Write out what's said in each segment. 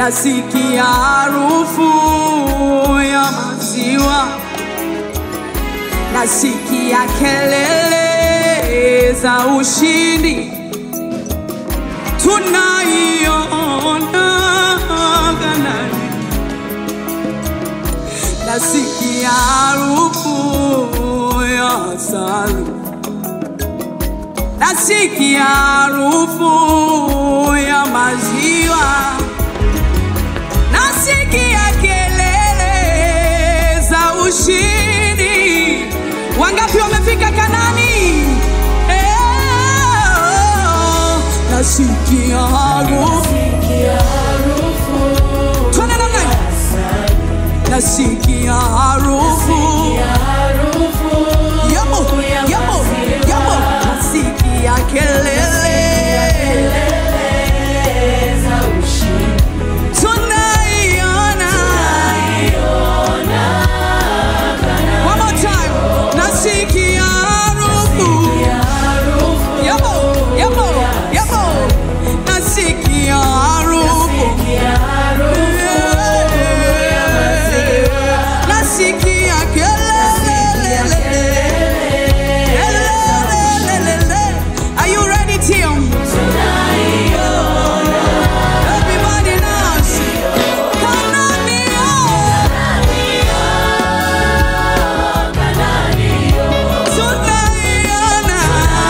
nasikia harufu ya maziwa, nasikia kelele za ushindi, tunaiona Kanaani, nasikia harufu ya asali, nasikia harufu ya maziwa nasikia kelele za ushindi. Wangapi wamefika Kanani? Eh, nasikia harufu Twende namna hii. nasikia harufu yamo yamo yamo, nasikia kelele tunaiona One more time. Nasikia harufu. Yamo, yamo, yamo. Nasikia harufu. Nasikia kelele. Kelele. Are you ready, Tim? Everybody knows. Kanania. Tunaiona.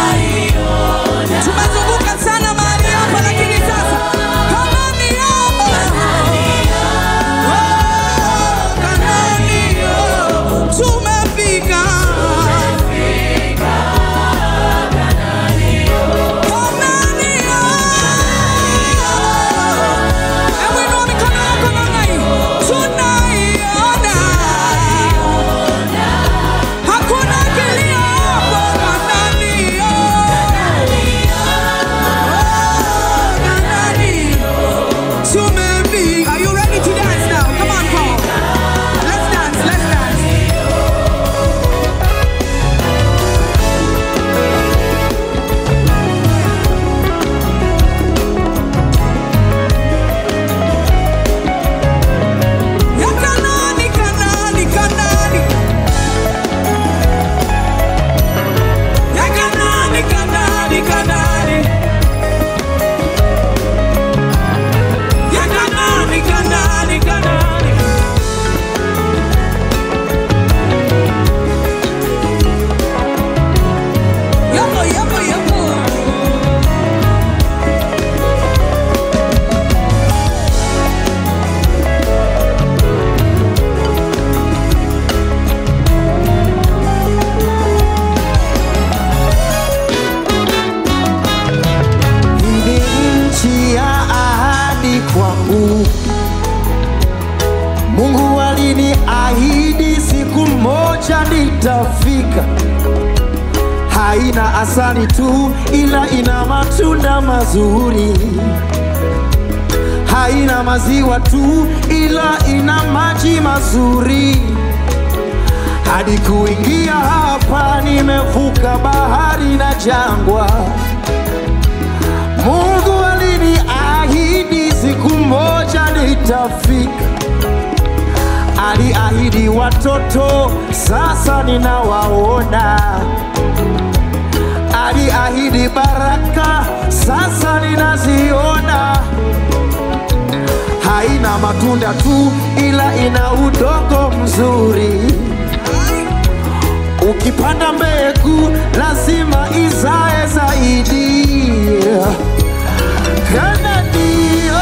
Tumezunguka sana mahali hapa lakini sasa Kanania. Oh, Kanania. Tumefika. Kanania. Hebu inua mikono yako namna hii. Tunaiona. Hakuna kilio hapo Kanania. Oh, Kanania. Tumefika. Are you ready to dance now? Come on, Paul. Let's dance, let's dance. Ya Kanani, Kanani, Kanani. Ya Kanani, Kanani, Kanani. Ya Kanani, Kanani, Kanani. Yapo, yapo, yapo. Hii ni nchi ya ahadi kwangu. Mungu aliniahidi siku moja nitafika. Haina asali tu, ila ina matunda mazuri. Haina maziwa tu, ila ina maji mazuri. Hadi kuingia hapa, nimevuka bahari na jangwa. Mungu aliniahidi siku moja nitafika. Aliahidi watoto, sasa ninawaona. Aliahidi baraka, sasa ninaziona. Haina matunda tu, ila ina udongo mzuri. Ukipanda mbegu lazima izae zaidi. Kananio,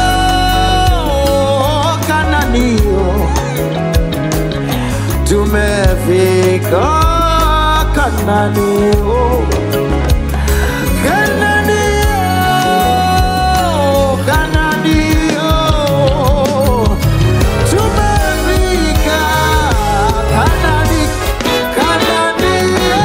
Kananio, tumefika Kananio, Kananio, Kananio, tumefika Kanani, Kananio.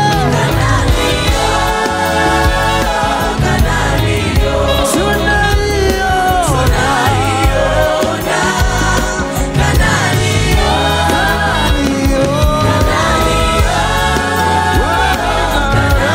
Tunaiona.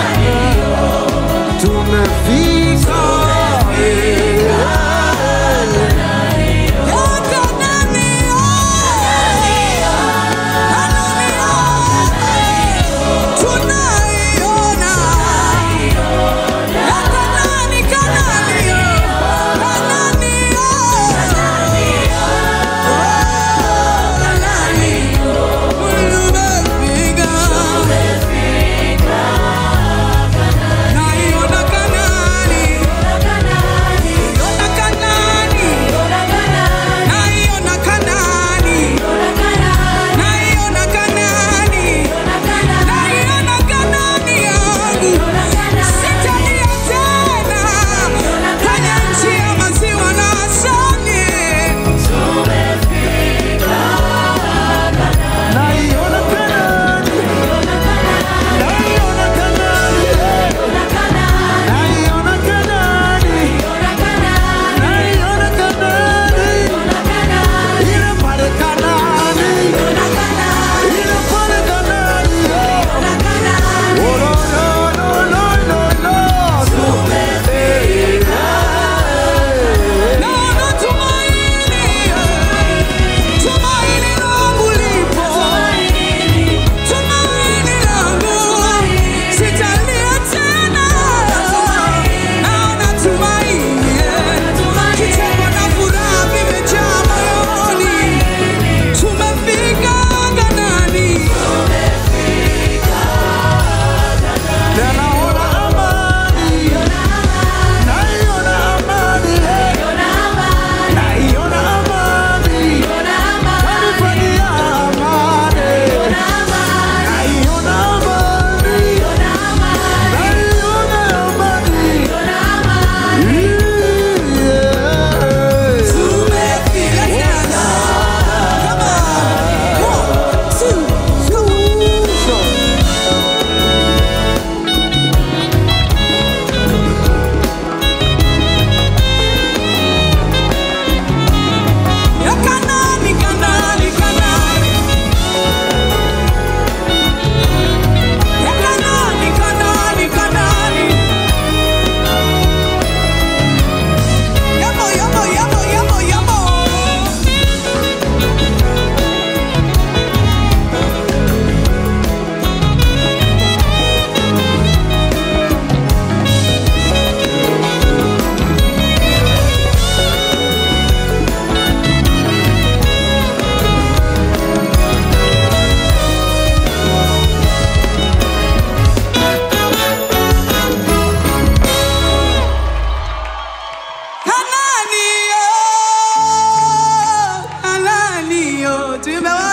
tuimbe wote